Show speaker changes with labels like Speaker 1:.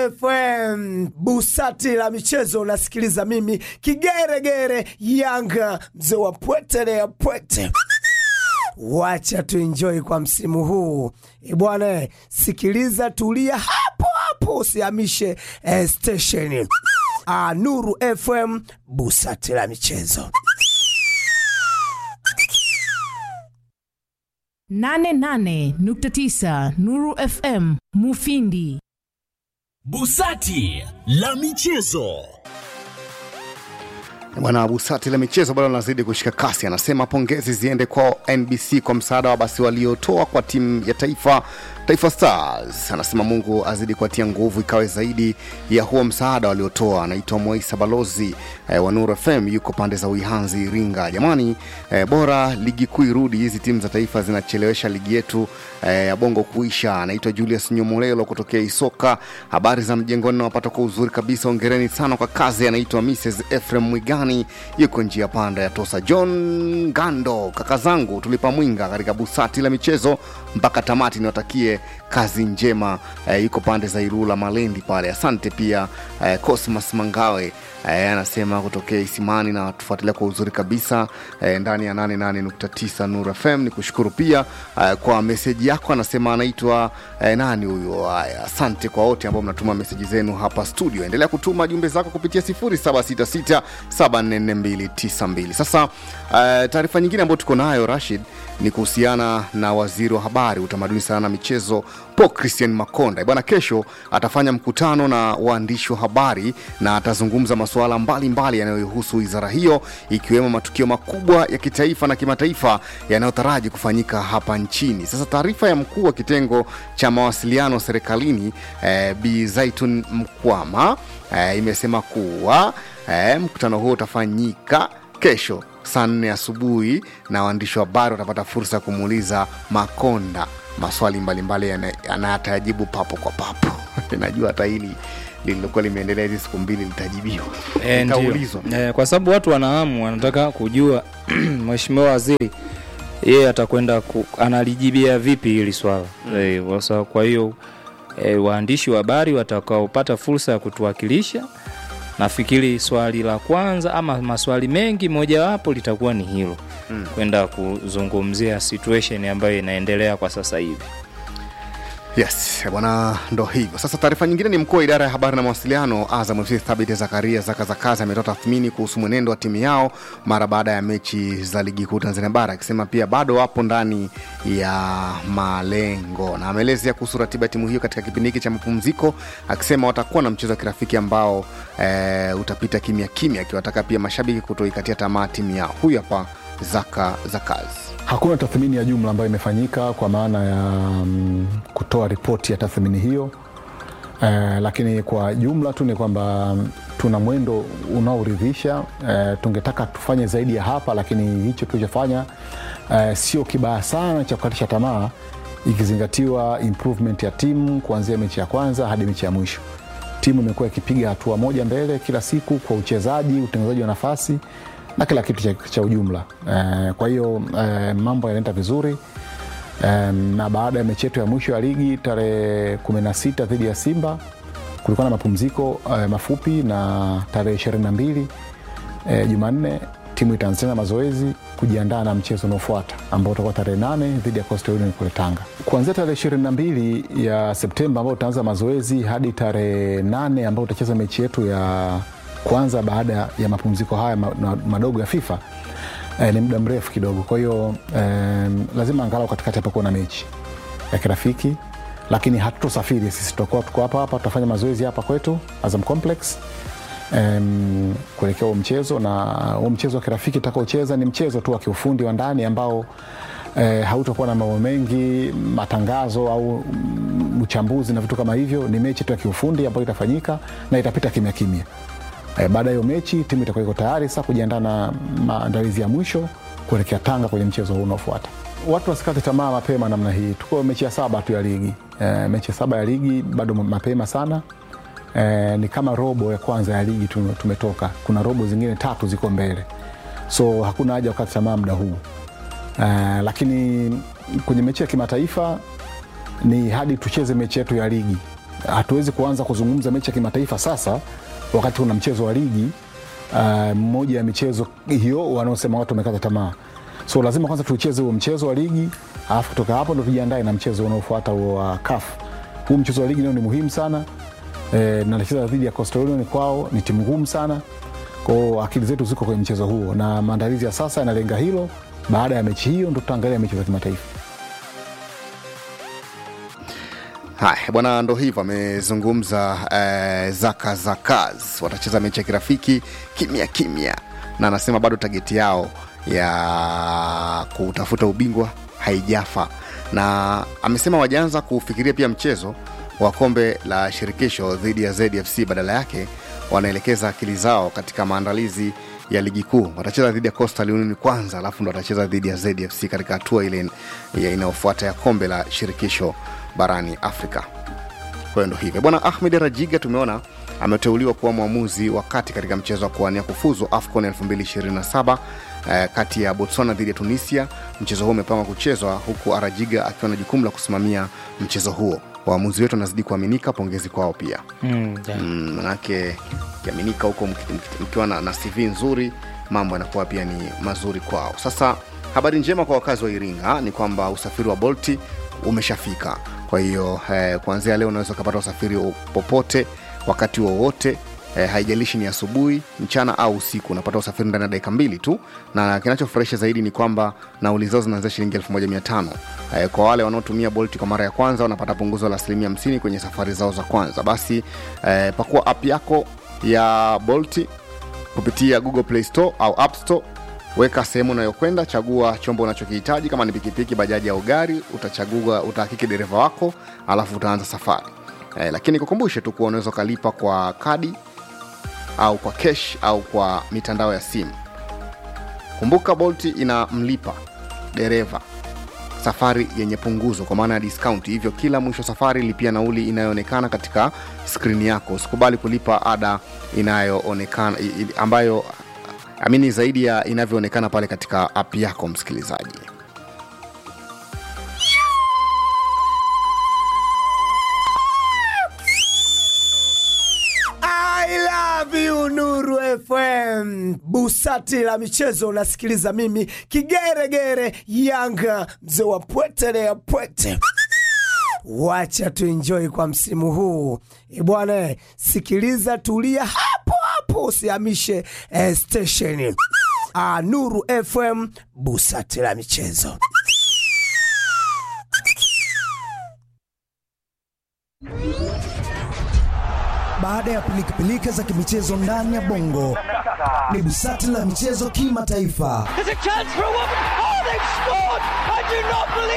Speaker 1: FM busati la michezo, unasikiliza mimi kigeregere Yanga, mzee wa pwete ya pwete. Wacha tuenjoy kwa msimu huu e bwana, sikiliza, tulia hapo hapo, usihamishe eh, stesheni. Ah, Nuru FM busati la michezo.
Speaker 2: 88.9 Nuru FM Mufindi.
Speaker 3: Busati la michezo.
Speaker 4: Bwana Busati la michezo bado anazidi kushika kasi, anasema pongezi ziende kwa NBC kwa msaada wa basi waliotoa kwa timu ya taifa Taifa Stars. Anasema Mungu azidi kuatia nguvu ikawe zaidi ya huo msaada waliotoa. Anaitwa Moisa Balozi eh, wa Nuru FM, yuko pande za Uihanzi, Iringa. Jamani eh, bora ligi kuu irudi, hizi timu za taifa zinachelewesha ligi yetu eh, ya bongo kuisha. Anaitwa Julius Nyomolelo kutokea Isoka. Habari za mjengoni nawapata kwa uzuri kabisa, ongereni sana kwa kazi. Anaitwa Mrs Efrem Mwigani, yuko njia panda ya Tosa. John Gando, kaka zangu tulipa mwinga katika busati la michezo mpaka tamati, niwatakie kazi njema eh, yuko pande za Irula Malendi pale. Asante pia eh, Cosmas Mangawe eh, anasema kutokea Isimani na tufuatilia kwa uzuri kabisa eh, ndani ya 88.9 Nuru FM. Ni kushukuru pia eh, kwa meseji yako, anasema anaitwa eh, nani huyo? Haya, asante kwa wote ambao mnatuma meseji zenu hapa studio. Endelea kutuma jumbe zako kupitia 0766744292. Sasa eh, taarifa nyingine ambayo tuko nayo Rashid ni kuhusiana na waziri wa habari, utamaduni, sanaa na michezo Paul Christian Makonda. Bwana, kesho atafanya mkutano na waandishi wa habari na atazungumza masuala mbalimbali yanayohusu wizara hiyo, ikiwemo matukio makubwa ya kitaifa na kimataifa yanayotaraji kufanyika hapa nchini. Sasa taarifa ya mkuu wa kitengo cha mawasiliano serikalini eh, Bi Zaitun Mkwama eh, imesema kuwa eh, mkutano huo utafanyika kesho saa nne asubuhi na waandishi wa habari watapata fursa ya kumuuliza Makonda maswali mbalimbali anayatajibu papo kwa papo. Najua hata hili lililokuwa limeendelea hizi siku mbili litajibiwa,
Speaker 5: E,
Speaker 4: litaulizwa.
Speaker 5: e, kwa sababu watu wanahamu wanataka kujua mheshimiwa waziri yeye atakwenda ku, analijibia vipi hili swala e, wasa, kwa hiyo e, waandishi wa habari watakaopata fursa ya kutuwakilisha nafikiri swali la kwanza ama maswali mengi mojawapo litakuwa ni hilo mm. kwenda kuzungumzia situation ambayo inaendelea kwa sasa hivi
Speaker 4: Yes, bwana, ndo hivyo sasa. Taarifa nyingine ni mkuu wa idara ya habari na mawasiliano Azam FC Thabit Zakaria Zaka Zakazi ametoa tathmini kuhusu mwenendo wa timu yao mara baada ya mechi za ligi kuu Tanzania bara, akisema pia bado wapo ndani ya malengo, na ameelezea kuhusu ratiba ya timu hiyo katika kipindi hiki cha mapumziko, akisema watakuwa na mchezo wa kirafiki ambao e, utapita kimya kimya, akiwataka pia mashabiki kutoikatia tamaa timu yao. Huyu hapa Zaka Zakazi.
Speaker 6: Hakuna tathmini ya jumla ambayo imefanyika kwa maana ya mm, kutoa ripoti ya tathmini hiyo eh, lakini kwa jumla tu ni kwamba mm, tuna mwendo unaoridhisha. Eh, tungetaka tufanye zaidi ya hapa, lakini hicho tulichofanya eh, sio kibaya sana cha kukatisha tamaa, ikizingatiwa improvement ya timu kuanzia mechi ya kwanza hadi mechi ya mwisho. Timu imekuwa ikipiga hatua moja mbele kila siku kwa uchezaji, utengenezaji wa nafasi na kila kitu cha, cha ujumla eh, kwa hiyo eh, mambo yanaenda vizuri eh, na baada ya mechi yetu ya mwisho ya ligi tarehe 16 dhidi ya Simba kulikuwa na mapumziko eh, mafupi na tarehe 22 eh, Jumanne timu itaanza tena mazoezi kujiandaa na mchezo unaofuata ambao utakuwa tarehe nane dhidi ya Coastal Union kule Tanga. Kuanzia tarehe ishirini na mbili ya Septemba ambao utaanza mazoezi hadi tarehe nane ambao utacheza mechi yetu ya kwanza baada ya mapumziko haya ma- ma- madogo ya FIFA eh, ni muda mrefu kidogo. Kwa hiyo eh, lazima angalau katikati hapa kuwa na mechi ya kirafiki, lakini hatutosafiri sisi, tutakuwa tuko hapa hapa, tutafanya mazoezi hapa kwetu Azam Complex em, kuelekea huo mchezo, na huo mchezo wa kirafiki tutakaocheza ni mchezo tu wa kiufundi wa ndani ambao eh, hautakuwa na mambo mengi, matangazo au mm, uchambuzi na vitu kama hivyo. Ni mechi tu ya kiufundi ambayo itafanyika na itapita kimya kimya. Eh, baada ya hiyo mechi timu itakuwa iko tayari sasa kujiandaa na maandalizi ya mwisho kuelekea Tanga kwenye mchezo huu unaofuata. Watu wasikate tamaa mapema namna hii. Tuko mechi ya saba tu ya ligi eh, mechi ya saba ya ligi bado mapema sana eh, ni kama robo ya kwanza ya ligi tu- tumetoka. Kuna robo zingine tatu ziko mbele, so hakuna haja ya kukata tamaa muda huu eh, lakini kwenye mechi ya kimataifa ni hadi tucheze mechi yetu ya ligi hatuwezi kuanza kuzungumza mechi ya kimataifa sasa wakati kuna mchezo wa ligi uh, mmoja ya michezo hiyo wanaosema watu wamekata tamaa so lazima kwanza tucheze huo mchezo wa ligi alafu kutoka hapo ndo tujiandae na mchezo unaofuata huo wa CAF. Huu mchezo wa ligi nao ni muhimu sana e, nacheza dhidi ya Coastal Union kwao, ni timu ngumu sana kwao, akili zetu ziko kwenye mchezo huo na maandalizi ya sasa yanalenga hilo. Baada ya mechi hiyo ndo tutaangalia mechi za kimataifa.
Speaker 4: Haya bwana, ndo hivyo amezungumza eh, Zaka Zakaz. Watacheza mechi ya kirafiki kimya kimya, na anasema bado tageti yao ya kutafuta ubingwa haijafa, na amesema wajaanza kufikiria pia mchezo wa kombe la shirikisho dhidi ya ZFC. Badala yake wanaelekeza akili zao katika maandalizi ya ligi kuu. Watacheza dhidi ya Coastal Union kwanza, alafu ndo watacheza dhidi ya ZFC katika hatua ile ya inayofuata ya kombe la shirikisho barani Afrika. Kwa hiyo ndo hivyo bwana. Ahmed Rajiga tumeona ameteuliwa kuwa mwamuzi wa kati katika mchezo wa kuwania kufuzu AFCON 2027 eh, kati ya Botswana dhidi ya Tunisia. Mchezo huo umepangwa kuchezwa huku Arajiga akiwa na jukumu la kusimamia mchezo huo. Waamuzi wetu wanazidi kuaminika, pongezi kwao pia
Speaker 5: Mm, yeah.
Speaker 4: Mm, manake kiaminika huko mki- mki- mkiwa na, na CV nzuri mambo yanakuwa pia ni mazuri kwao. Sasa habari njema kwa wakazi wa Iringa ni kwamba usafiri wa Bolti umeshafika. Kwa hiyo eh, kuanzia leo unaweza ukapata usafiri popote wakati wowote eh, haijalishi ni asubuhi, mchana au usiku, unapata usafiri ndani ya dakika mbili tu, na kinachofurahisha zaidi ni kwamba nauli zao zinaanzia shilingi 1500 eh, kwa wale wanaotumia Bolt kwa mara ya kwanza wanapata punguzo la asilimia 50 kwenye safari zao za kwanza. Basi eh, pakua app yako ya Bolt kupitia Google Play Store au App Store. Weka sehemu unayokwenda, chagua chombo unachokihitaji. Kama ni pikipiki, bajaji au gari, utachagua utahakiki dereva wako, alafu utaanza safari eh, lakini kukumbushe tu kuwa unaweza ukalipa kwa kadi au kwa cash au kwa mitandao ya simu. Kumbuka Bolt inamlipa dereva safari yenye punguzo kwa maana ya discount. Hivyo kila mwisho wa safari lipia nauli inayoonekana katika skrini yako. Usikubali kulipa ada inayoonekana i- i- ambayo amini zaidi ya inavyoonekana pale katika app yako, msikilizaji.
Speaker 1: I love you Nuru FM. Busati la michezo unasikiliza mimi kigeregere Yanga mzee wa pwete ya pwete. Wacha tuenjoy kwa msimu huu E bwana, sikiliza, tulia hapo hapo, usihamishe eh, stesheni. Ah, Nuru FM, busati la michezo.
Speaker 7: Baada ya pilikapilika za kimichezo ndani ya bongo, ni busati la michezo kimataifa.
Speaker 8: There's a chance for a woman. Oh, they've scored! I do not believe